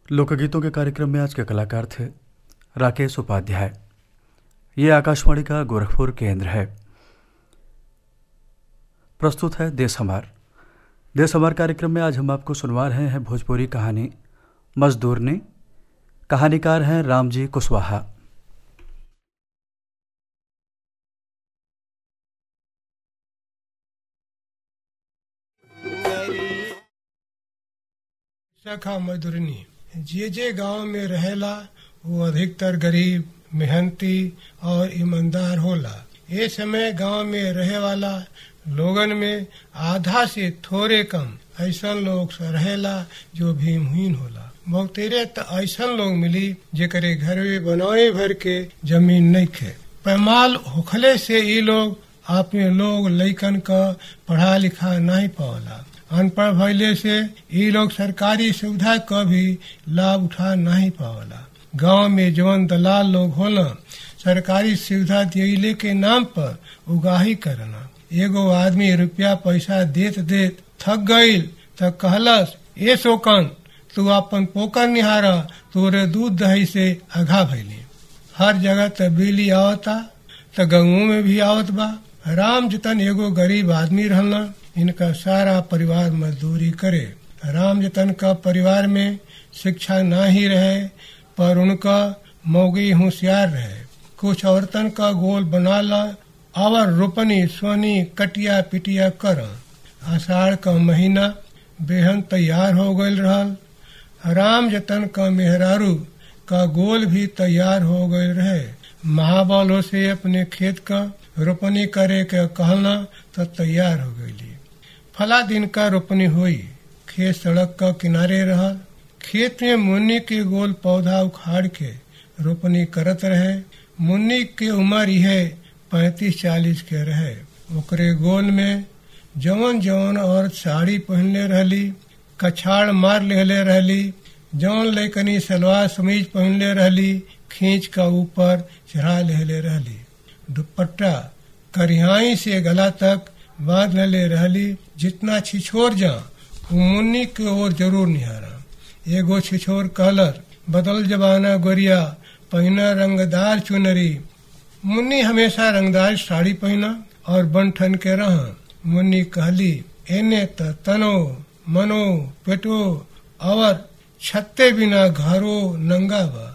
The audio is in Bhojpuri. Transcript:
लोकगीतों के कार्यक्रम में आज के कलाकार थे राकेश उपाध्याय ये आकाशवाणी का गोरखपुर केंद्र है प्रस्तुत है देश हमार देश हमार कार्यक्रम में आज हम आपको सुनवा रहे हैं भोजपुरी कहानी मजदूरनी कहानीकार हैं रामजी कुशवाहा शाखा मजदूरनी जे जे गांव में रहेला वो अधिकतर गरीब मेहनती और ईमानदार होला ये समय गांव में रहे वाला लोगन में आधा से थोड़े कम ऐसा लोग रहेला जो भीमहीन होला बहुतेरे त ऐसा लोग मिली जेकरे घर में बनाए भर के जमीन नहीं खे पैमाल होखले से ये लोग अपने लोग लइकन का पढ़ा लिखा नहीं पावला अनपढ़ भइले से ये लोग सरकारी सुविधा का भी लाभ उठा नहीं पावला गांव में जवन दलाल लोग होला सरकारी सुविधा दिले के नाम पर उगाही करना एगो आदमी रुपया पैसा देत देत थक गईल त कहलस ए शोकन तू अपन पोकर निहारा तोरे दूध दही से अघा भैली हर जगह त बिजली आवता त गंगू में भी आवत बा राम जतन एगो गरीब आदमी रहना इनका सारा परिवार मजदूरी करे राम जतन का परिवार में शिक्षा ना ही रहे पर उनका मौगी होशियार रहे कुछ औरतन का गोल बना ला और रोपनी सोनी कटिया पिटिया कर आषाढ़ का महीना बेहन तैयार हो गयल रहल राम जतन का मेहरारू का गोल भी तैयार हो गए रहे महाबलों से अपने खेत का रोपनी करे के कहना तो तैयार हो गई फला दिन का रोपनी हुई खेत सड़क का किनारे रहल खेत में मुन्नी के गोल पौधा उखाड़ के रोपनी करत रहे मुन्नी के उम्र यह पैतीस चालीस के रहे ओकरे गोल में जवन जवन औरत साड़ी पहनले रहली कछाड़ मार लेले रहली जवन लेकनी सलवार समीज पहनले रहली खींच का ऊपर चढ़ा लेले रहली दुपट्टा करिहाई से गला तक बांध ले रहली जितना छिछोर जा मुन्नी के ओर जरूर निहारा एगो छिछोर कहलर बदल जबाना गोरिया पहना रंगदार चुनरी मुन्नी हमेशा रंगदार साड़ी पहना और बंठन के रह मुन्नी कहली एने त तनो मनो पेटो और छत्ते बिना घरो नंगा बा